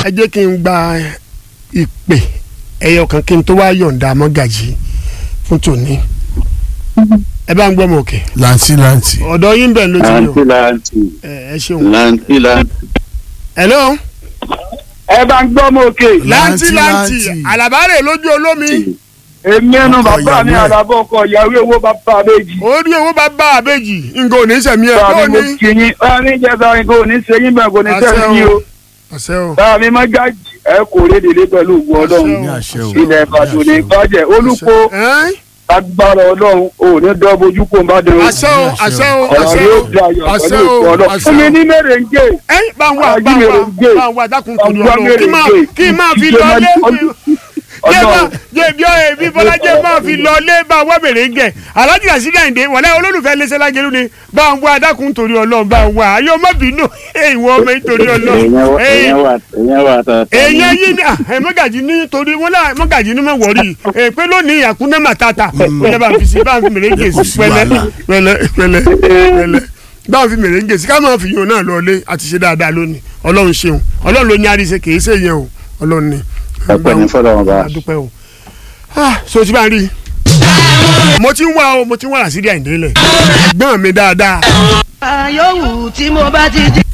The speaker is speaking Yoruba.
ẹ jẹ́ kí n gba ìpè ẹyọ kan kí n tó wá yọ̀ǹda mọ́gàjì fún tòní ẹ bá ń gbọ́ mọ̀ òkè lanti lanti. ọ̀dọ̀ yín bẹ̀ ló ti yọ láǹtì láǹtì ẹ ẹ ṣeun. láǹtì láǹtì. hello ẹ bá ń gbọ́ mọ́ òkè lanti Lanti, lanti lanti. alabare lójú olómi èmi ẹnu Ọkọ bàbá mi ìyàwó ẹ̀. àdàbọ̀ ọkọ ìyàwó owó bàbá méjì. orí owó bá bá àbèjì nǹkan ò ní sẹ̀mí ẹ̀ báà kó mi mo ní. kì í yín báà mi jẹ́ sáré kò ní ṣe yín bẹ́ẹ̀ kò ní Àṣẹ sẹ́yìn yín o. o àṣẹ o báà mi má gáàjì ẹ kò rédèlé pẹ̀lú ògùn ọlọ́run. ní àṣẹ o. ilẹ̀ ìbàdàn ní ìbàjẹ́ olùkó Ẹ́n? agbára ọlọ́run ò ní dọ́ bojú kó n bá dé o. àṣẹ o àṣẹ o ọ̀rọ̀ àṣẹ yóò o di ayọ̀ àṣẹ pẹ̀lú o ògùn ọlọ́run. àṣẹ fún mi o. ní mèrèǹgè. ẹ́n bá ń wá Ají bá ń mi wá rè ń gé. bá ń wá dákun torí Ọgbọ́n ọlọ́run kí máa mèrèǹgè. kí máa fi Ìjọba lọ lé ọdún- jẹ́ bá ọlọ́run. jẹ́ bí ọ èmi bọ́lájẹ́ máa fi lọ lé bá wọ́ bèrè ń gẹ̀ alájí àṣírí àyìndé wọlé olólùfẹ́ lẹ́sẹ̀ lágẹ̀rú ni bá ń wá dákun torí ọlọ́run bá ń wá ayé ọmọ bínú ìwọ ọmọ nítorí ọlọ́run èèyàn wà èèyàn wà tàtà. èèyàn yìí ni ẹ mọ́gàjì ní torí wọn náà mọ́gàjì ní mọ̀ wọ̀rí ẹ pé lónìí àkúnná màtàtà ẹ bá fi sí bá ń fi mèrèǹgè sí Kò sí pẹ̀lẹ́ wàhálà. pẹ̀lẹ́ pẹ̀lẹ́ pẹ̀lẹ́ bá ń fi mèrèǹgè sí ká máa fi yòó náà lọlé àti ṣe dáadáa lónìí ọlọ́run ṣeun ọlọ́run ló ní àríṣe kì í ṣe yẹn o ọlọ́run ni. ọpẹ́ ní fọlọ́run bá. a dúpẹ́ o Ah, so ti bá ń rí i mo ti ń wá o mo ti ń wá àṣírí àìndélẹ̀ gbọ́n mi dáadáa yòówù tí mo bá ti jí.